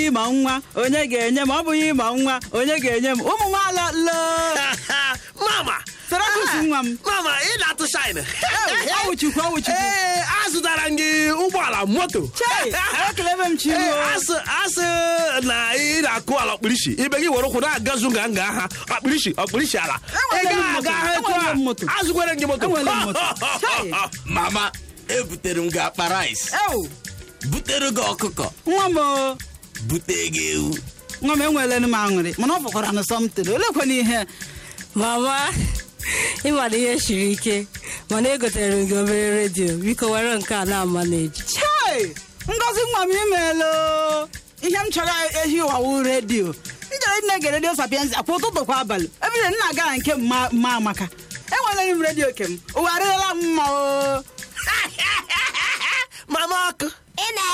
ịma nwa onye ga-enye m ọ bụghị ịma nwa onye ga-enye m ụmụ nwaala loo mama Sarakus nwa m mama ị na-atụ shine ọwụchukwu ọwụchukwu ee azụtara m gị ụgbọala moto chei ekelebe m Ee, chiruo asị asị na ị na-akụ ala ọkpụrisi ibe gị were ụkwụ na-agazu nga nga ha ọkpụrisi ọkpụrisi ala ị Enwere m gaghị moto, aga ha etu enwere a m moto. azụkwere m gị moto Enwere m moto. Chai. mama ebutere m gị akpa rice ewu butere gị ọkụkọ nwa m o bute gị ewu nwa m enweela m aṅụrị mana ọ fọkwara na sọmtin olekwana ihe mama ịmana ihe siri ike mana egotere m gị obere redio biko were nke a na-ama na-eji chei ngozi nwa m imeela ihe m chọrọ ehi ụwawu redio njere nne ge redio sapienza kwa ụtụtụ kwa abalị ebire nna gara nke mma mma amaka enwere m redio kem ụwa arịrịla m mma o mama ọkụ ị na